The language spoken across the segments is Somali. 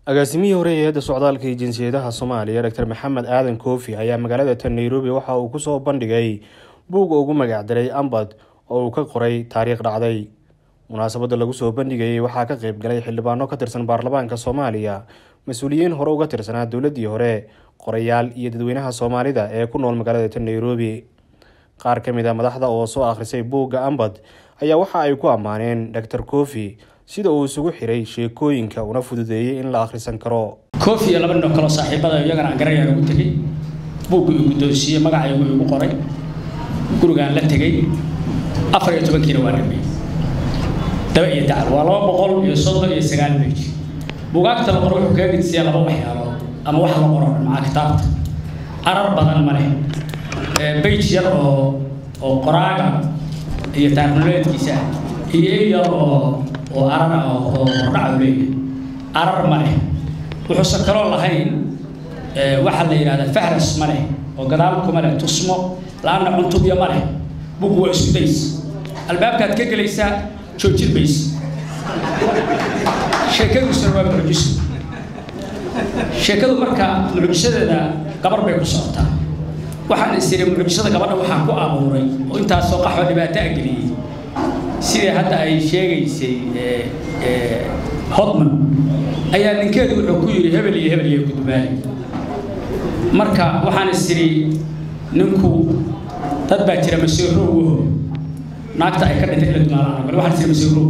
agaasimihii hore ee hay-adda socdaalka iyo jinsiyadaha soomaaliya doctor maxamed aadan koofi ayaa magaalada tan nairobi waxa uu kusoo bandhigay buugga ugu magacdaray ambad oo uu ka qoray taariikh dhacday munaasabadda lagu soo bandhigayay waxaa ka qeyb galay xildhibaano ka tirsan baarlamaanka soomaaliya mas-uuliyiin hore uga tirsanaa dowladdii hore qorayaal iyo dadweynaha soomaalida ee ku nool magaalada tan nairobi qaar ka mid a madaxda oo soo akhrisay buugga ambad ayaa waxa ay ku ammaaneen doctor koofi sida uu isugu xiray sheekooyinka una fududeeyey in la akhrisan karo koofi iyo laba nin oo kaloo saaxiibada iyagana aan garayaan ugu tegey buuggu ii guddoonsiiyey magacaygu igu qoray gurigaan la tegey afar iyo tobankiina waa dhamay daba iyo dacal waa laba boqol iyo soddon iyo sagaal beyj buugaagta la qoro wuxuu kaga gidsiyaa laba waxyaalood ama wax la qoro macaa kitaabta arar badan ma leh beyj yar oo oo qoraaga iyo taarnoleedkiisa iyo ey yar oo oo arar ah oo hordhaca u leeyahay arar ma leh wuxuusan kaloo lahayn waxaa la yidhahdaa fahras ma leh oo gadaal kuma leh tusmo la-aanna cuntubya ma leh bugu waa isku days albaabkaad ka gelaysaa joojin maysa sheekadiisuna waa mucjiso sheekadu marka mucjisadeeda gabar bay ku socotaa waxaan is iri mucjisada gabadha waxaa ku abuuray oo intaasoo qaxoo dhibaato a geliyey sidai hadda ay sheegaysay hodman ayaa ninkeedu wuxuu ku yidhi hebel iyo hebel iyo gudbaali marka waxaan is iri ninku dad baa jira masiirowho naagta ay ka dhintay ila dumaalaan bal waxaan is iri masiirow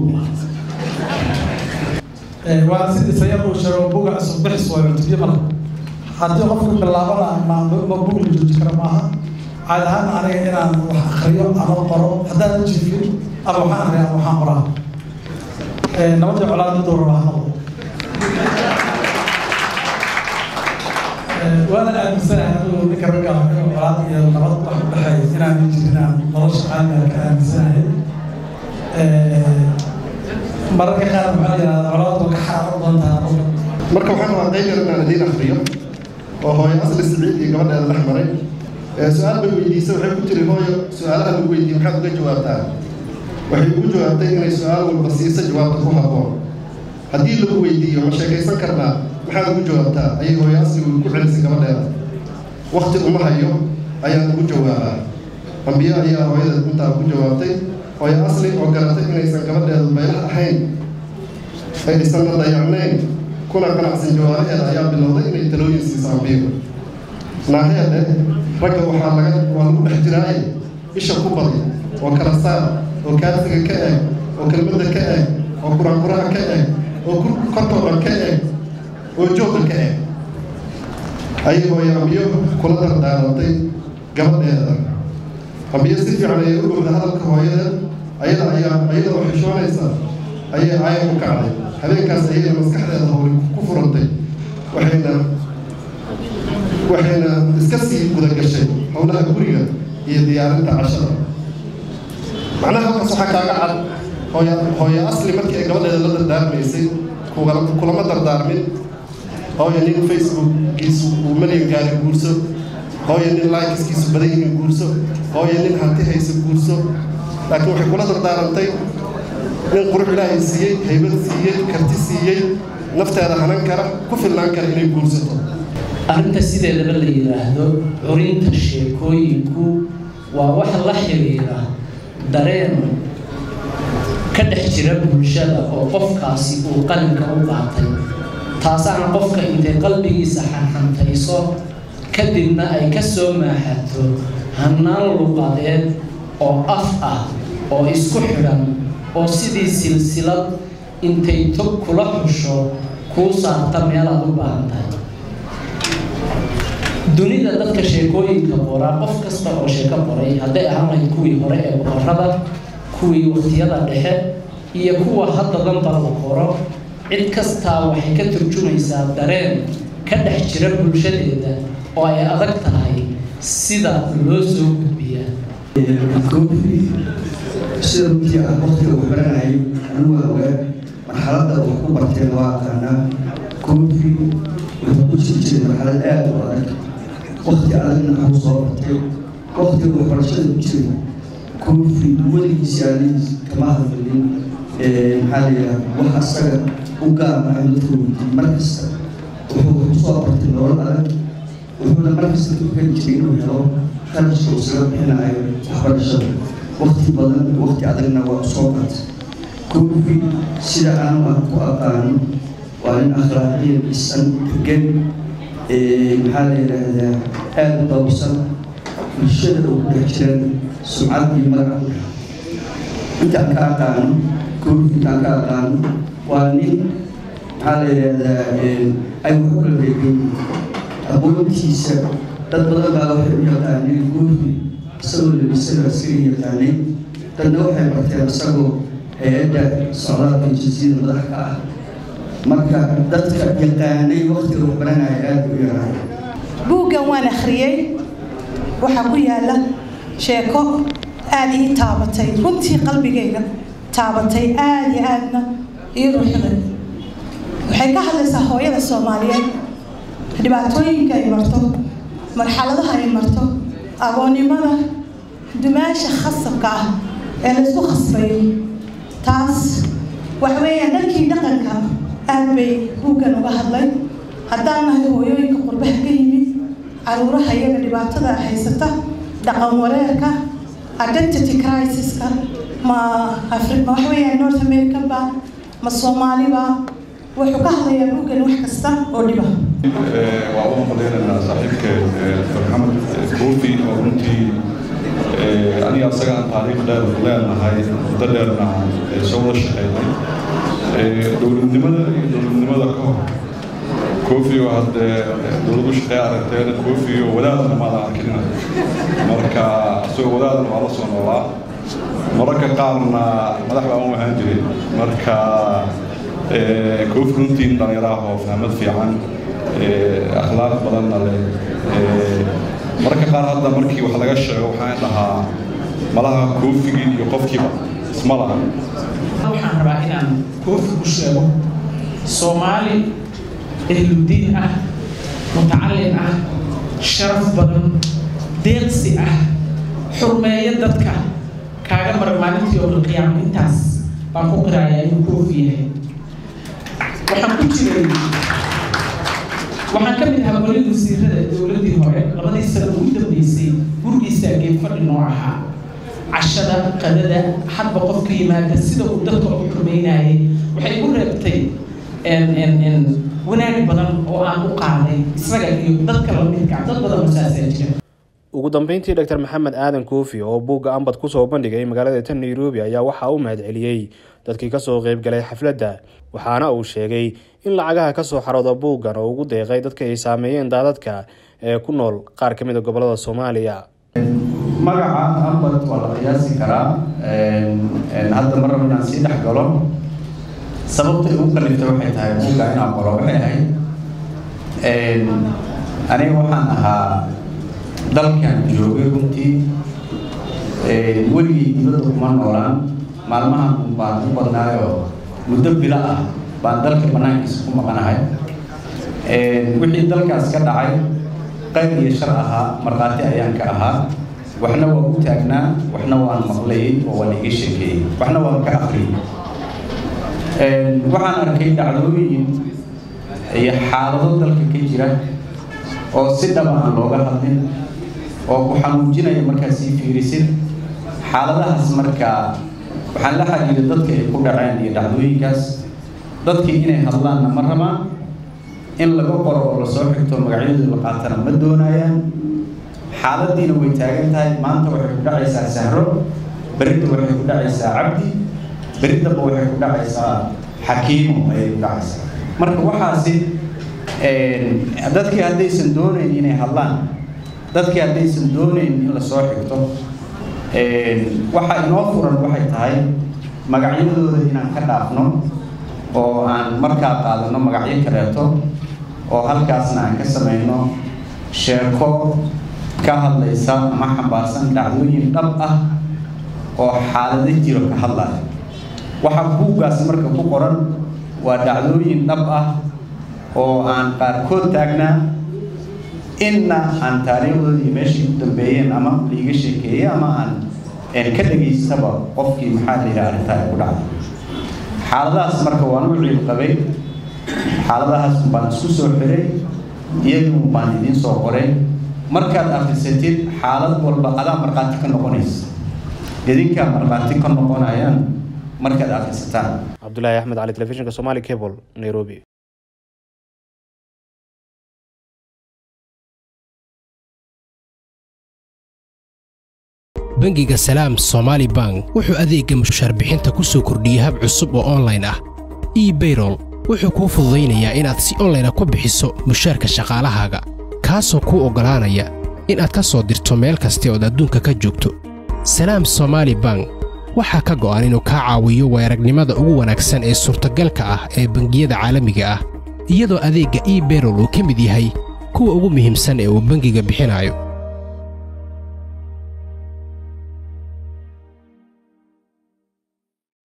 waa sidii sayar uu sheego buga cusub bixis waa cutubyo mala haddii qofku bilaabana ma ma bug la jooji kara maaha caad ahaan aniga inaan wax akriyo ama qoro haddaan jiifin ama waxaan akriya ama waxaan qoraa nabadii colaad miduu raba ha noqdo waana aaminsanahay anigu ninka ragga inuu colaad iyo nabad wax u dhexeeyo inaan jirin aan nolosha caadiga ka aaminsanahay mararka qaar maxaa la yidhahdaa colaadu ka xaaran badan tahay qofka marka waxaan rabaa qayb yar inaan idiin akriyo oo hooyo asli siciid iyo gabadheeda dhex maray su-aal bay weydiisay waxay ku tiri hooyo su-aalaha lagu weydiiyey maxaad uga jawaabtaa waxay ugu jawaabtay inay su-aal walba siiso jawaabta ku habboon haddii lagu weydiiyo ma sheekaysan karnaa maxaad ugu jawaabtaa ayay hooyo asli ku celisay gabadheeda wakti uma hayo ayaan ugu jawaabaa ambiyo ayaa hooyada intaa ugu jawaabtay hooyo asli oo garatay inaysan gabadheedu baylah ahayn aysanna dayacnayn kuna qanacsan jawaabaheeda ayaa bilowday inay talooyin siiso ambiyo naaheede ragga waxaa laga waa lagu dhex jiraaye isha ku badi oo kala saar oo kaarsiga ka eeg oo kelmadda ka eeg oo quraanquraha ka eeg oo korkoo dhan ka eeg oo joogga ka eeg ayay hooyo ambiyo kula dardaarantay gabadheeda ambiyo si fiican ayay u dhowda hadalka hooyada ayada ayaa ayada oo xishoonaysa ayay aaya u kacday habeenkaas ayayna maskaxdeeda howli ku furantay waxayna waxayna iska sii gudagashay howlaha guriga iyo diyaarinta cashada macnaha halkaas waxaa kaaga cad hooya hooyo asli markii ay gabadheeda la dardaarmaysay kulama dardaarmin hooyo nin facebookgiisu uu malyan gaari guurso hooyo nin likeskiisu badan yihiin guurso hooyo nin hanti haysa guurso laakiin waxay kula dardaarantay nin qurux ilaahay siiyey haybad siiyey karti siiyey nafteeda hanan kara ku filnaan kara inay guursato arrinta sideedaba la yidhaahdo curinta sheekooyinku waa wax la xiriira dareen ka dhex jira bulshada oo qofkaasi uu qalinka u qaatay taasaana qofka intay qalbigiisa xanxantayso kadibna ay ka soo maaxato hannaan luqadeed oo af ah oo isku xidhan oo sidii silsilad intay tog kula xusho kuu saarta meelaad u baahan tahay dunida dadka sheekooyinka qoraa qof kasta oo sheeko qoray hadday ahaan lahayd kuwii hore ee boqorada kuwii waqtiyada dhexe iyo kuwa hadda danba la qoro cid kastaa waxay ka turjumaysaa dareen ka dhex jira bulshadeeda oo ay adag tahay sida loo soo gudbiyaa sida runtii aan waqtiga wax baranayay anigu waa ogaa marxaladda wax ku barteen waa aqaanaa koofi wuxuu ku jiri jiray marxalad aada u adag waqti adagna waxuu soo bartay waqtiga waxbarashada ku jiray koofi weligiisi aalihiis kama hadlin maxaa la yidhaha wax asaga u gaar ah dadka weydiiyey mar kasta kusoo bartay nolol adag wuxuuna markasta ku keli jiray inuu helo kharashka uu isaga bixinayo waxbarashada waqti badan waqti adagna waa soo bartay koofi sida aanu ah ku aqaano waa nin akhlaaqiya dhisan degan maxaa la yidhaahdaa aada u dhowrsan bulshada uu ku dhex jiran sumcad iyo magaca ku dhex intaan ka aqaano koofi intaan ka aqaano waa nin maxaa la yidhaahdaa ay wax u kala reebeyn aqoontiisa dad badan baa waxay u yaqaaneen koofi isagoo labisada askari yaqaanay dadna waxay barteen isagoo hay-adda socdaalka jinsiyada madax ka ah marka dadka yaqaanay waqtiga waxbaranaya aada u yaraan buuggan waan akhriyey waxaa ku yaala sheeko aada ii taabatay runtii qalbigayga taabatay aada iyo aadna ii ruuxday waxay ka hadlaysaa hooyada soomaaliyeed dhibaatooyinka ay marto marxaladaha ay marto agoonnimada dumaasha khasabka ah ee laysku khasbayo taas waxa weeyaan dhankii dhaqanka aada bay buuggan uga hadlay haddaan nahay hooyooyinka qurbaha ka yimid caruuraha iyaga dhibaatada haysata dhaqan wareerka identity crisiska ma afri ma waxa weeyaan north american ba ma soomaaliba wuxuu ka hadlayaa buuggan wax kasta oo dhiba waa u mahadeynaynaa saaxiibka dr maxamed koofi oo runtii aniga asaga aan taariikh dheer leenahay muddo dheerna soo wada shaqeynay dowladnimada iyo dowladnimada ka hor koofi oo haddee dowladu shaqeey aragteen koofi oo wadaadna maada arkin marka isagoo wadaadna waa la soo noolaa mararka qaarna madax baan u ahaan jiray marka koofi runtii dhalinyaraah oo fahmad fiican akhlaaq badanna leh mararka qaar hadda markii wax laga sheego waxaan dhahaa malaha koofigii iyo qofkiiba isma laha waxaan rabaa inaan koofi ku sheego soomaali ehludiin ah mutacalin ah sharaf badan deeqsi ah xurmeeyo dadka kaaga mara maalintii oo qiyaamo intaas baan ku qirayaa inuu koofi yahay waxaan ku jiray waxaan ka mid ahaa golid wasiirada dowladdii hore labadii sano ugu dambeysay gurigiisaa geed fadhi noo ahaa cashada qadada hadba qofka yimaada sida uu dadka u xurmeynayay waxay igu reebtay wanaag badan oo aan u qaaday isaga iyo dadka lamidka dad badan oo saasaa jira ugu dambeyntii dr maxamed aadan koofi oo buugga ambad kusoo bandhigay magaalada tan nairobi ayaa waxaa u mahadceliyey dadkii kasoo qeybgalay xafladda waxaana uu sheegay in lacagaha kasoo xarooda buuggan oo ugu deeqay dadka ay saameeyeen daadadka ee ku nool qaar ka mid a gobolada soomaaliya magaca ambad waa la qiyaasi karaa hadda mar raba inaan sii dhex galo sababta igu kaliftay waxay tahay buugga inaan qoro waxay ahayd aniga waxaan ahaa dalkan joogay runtii weligii dibadda kuma noolaan maalmahan baan u badnaayoo muddo bilo ah baan dalka banaankiisa ku maqanahay wixii dalkaas ka dhacay qayb iyo shar ahaa markhaati ayaan ka ahaa waxna waa u taagnaa waxna waan maqlayay oo waan iga sheekeeyey waxna waan ka akriyey waxaan arkay dhacdooyin iyo xaalado dalka ka jira oo si dhaba aan looga hadlin oo ku xanuujinaya markaa sii fiirisid xaaladahaas markaa waxaan la xiriiray dadka ay ku dhaceen iyo dhacdooyinkaas dadkii inay hadlaanna ma rabaan in laga qoro oo lasoo xigto magacyadooda la qaatana ma doonayaan xaaladiina way taagan tahay maanta waxay ku dhacaysaa sahro berridda waxay ku dhacaysaa cabdi berriddaba waxay ku dhacaysaa xakiimo ayay ku dhacaysaa marka waxaasi dadkii haddaysan doonayn inay hadlaan dadkii haddaysan doonayn in lasoo xigto waxa inoo furan waxay tahay magacyadooda inaan ka dhaafno oo aan markaa qaadano magacyo kaleeto oo halkaasna aan ka samayno sheeko ka hadlaysa ama xambaarsan dhacdooyin dhab ah oo xaalado jiro ka hadlaya waxa buuggaas marka ku qoran waa dhacdooyin dhab ah oo aan qaarkood taagnaa inna aan taariikhdooda iyo meeshay ku dambeeyeen ama liiga sheekeeyey ama aan ka dhegaystaba qofkii maxaa la yidhaha arrintaa ay ku dhacday xaaladahaas marka waan u ciil qabay xaaladahaas baan isku soo xiray iyagii baan idiin soo qoray markaad akhrisatid xaalad walba adaa markhaati ka noqonaysa idinkaa markhaati ka noqonayaan markaad akhrisataan cabdulaahi axmed cali telefishinka somali cable nairobi bangiga salaam somaali bank wuxuu adeegga mushaarbixinta ku soo kordhiyey hab cusub oo onlayn ah ebayrol wuxuu kuu fududaynayaa inaad si onlayna ku bixiso mushaarka shaqaalahaaga kaasoo kuu oggolaanaya inaad ka soo dirto meel kasta ood adduunka ka joogto salaam somaali bank waxaa ka go'an inuu kaa caawiyo weeragnimada ugu wanaagsan ee suurtagalka ah ee bangiyada caalamiga ah iyadoo adeegga ebayrol uu ka mid yahay kuwa ugu muhiimsan ee uu bangiga bixinayo